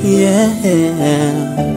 yeah.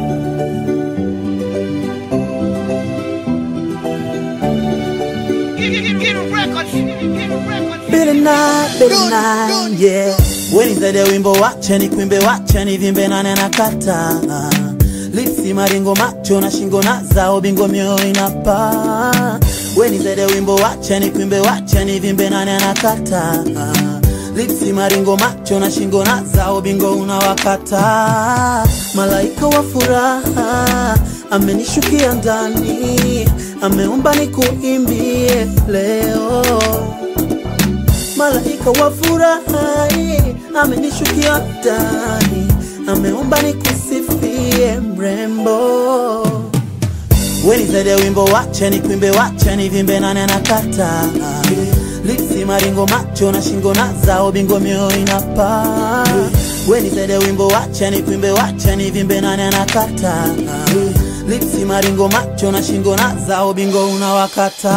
Bitter night, bitter night, yeah. Wenizade wimbo wache ni kwimbe wache ni vimbe nane na kata lipsi maringo macho na shingo na zao bingo mioyo inapa Wenizade wimbo wache ni kwimbe wache ni vimbe nane na kata lipsi maringo macho na shingo na zao bingo unawakata malaika wa furaha amenishukia ndani ameumba nikuimbie leo malaika wa furaha amenishukia ndani, ameomba nikusifie mrembo. Wenizade wimbo wache ni kwimbe wache ni vimbe nane na kata lipsi maringo macho na shingo na zao bingo mioyo inapa Wenizade wimbo wache ni kwimbe wache ni vimbe nane na kata lipsi maringo macho na shingo na zao bingo unawakata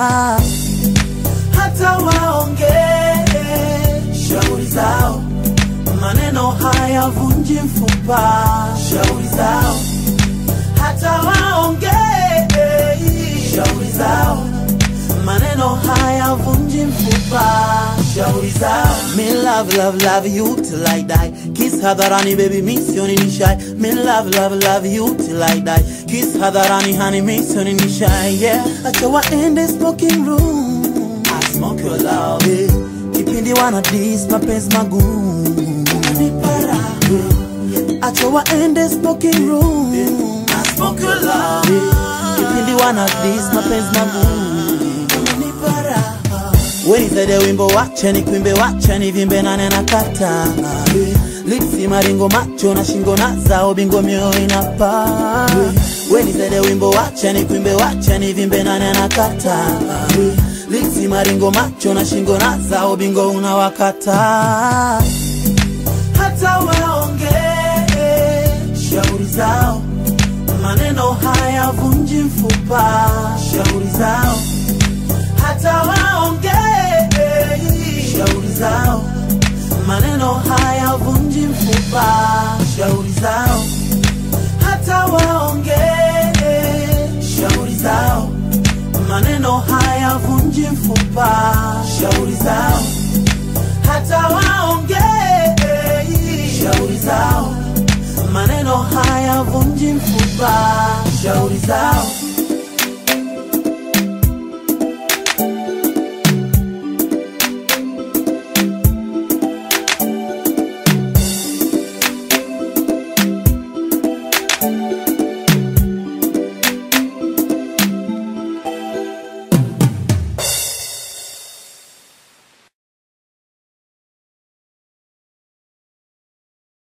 hata waongee shauri zao, maneno hayavunji mfupa. Shauri zao, hata waongee shauri zao, maneno hayavunji mfupa. Shauri zao, me love love love you till I die. Kiss hadharani baby, misioni ni shy. Me love love love you till I die. Kiss hadharani honey, misioni ni shy. Yeah, acha waende smoking room. I smoke your love. Yeah. Kipindi wana dis mapenzi magumu. Unanipara. Yeah. Acha waende smoking room. I smoke your love. Yeah. Kipindi wana dis mapenzi magumu. Unanipara. Wenizade wimbo wache ni kwimbe wache ni vimbe nane na kata lipsi maringo macho na shingo na zao bingo mioyo inapa Wenizade wimbo wache ni kwimbe wache ni vimbe nane na kata lipsi maringo macho na shingo na zao bingo unawakata hata waongee shauri zao maneno hayavunji mfupa shauri zao hata waongee shauri zao, maneno hayavunji mfupa. Shauri zao, hata waongee shauri zao, maneno hayavunji mfupa. Shauri zao, hata waongee shauri zao, maneno hayavunji mfupa. Shauri zao